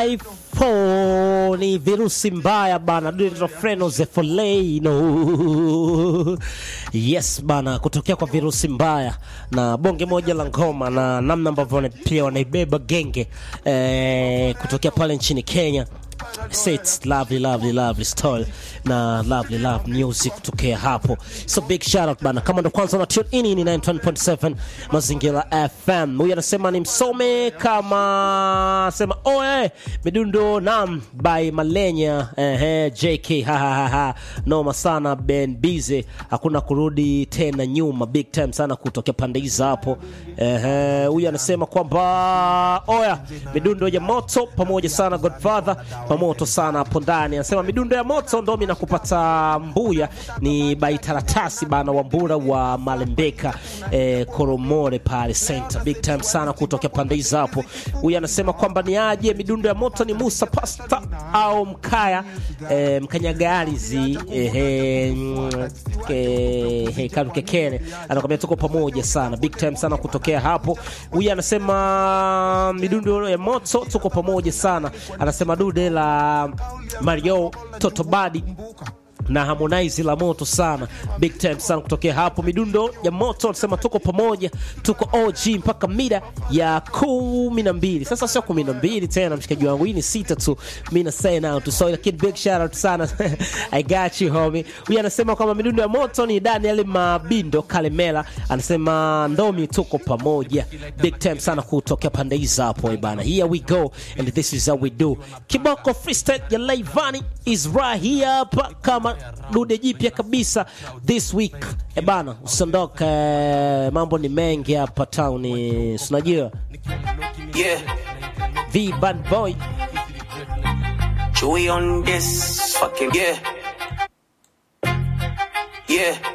iPhone ni virusi mbaya bana, Frenozefolino yes bana, kutokea kwa virusi mbaya na bonge moja la ngoma na namna ambavyo pia wanaibeba genge eh, kutokea pale nchini Kenya. It's lovely, lovely, lovely story na lovely love music kutokea hapo, so big shout out bana. Kama ndo kwanza na tune in, ni 91.7 Mazingira FM. Huyu anasema ni msome kama sema oe midundo nam by Malenya ehe, JK ha, ha, ha, ha. Noma sana Ben Bize, hakuna kurudi tena nyuma, big time sana kutokea pande hizo hapo. Ehe, huyu anasema kwamba oya midundo ya moto pamoja sana Godfather pamoto sana hapo ndani. Anasema midundo ya moto ndo mimi nakupata mbuya ni baitaratasi bana wa mbura wa Malembeka eh, Koromore pale center, big time sana kutokea pande hizo hapo. Huyu anasema kwamba ni aje midundo ya moto ni Musa Pasta au Mkaya eh, Mkanyagalizi eh, eh, eh, eh, Karukekene anakwambia tuko pamoja sana, big time sana kutokea hapo. Huyu anasema midundo ya moto tuko pamoja sana, anasema dude la Mario Totobadi na Harmonize la moto sana, big time sana kutokea hapo. Midundo ya moto anasema tuko pamoja, tuko OG mpaka mida ya kumi na mbili. Sasa sio kumi na mbili tena, mshikaji wangu, hii ni sita tu, mi na say now tu, so lakini big shout out sana I got you homie. Huyu anasema kwamba midundo ya moto ni Daniel Mabindo Kalemela, anasema ndomi, tuko pamoja, big time sana kutokea pande hizo hapo eh bana. Here we go and this is how we do. Kiboko freestyle ya Laivani is right here hapa kama dude jipya kabisa this week e bana, usiondoke, mambo ni mengi hapa town, unajua Yeah, V bad boy Chewy on this fucking yeah. Yeah.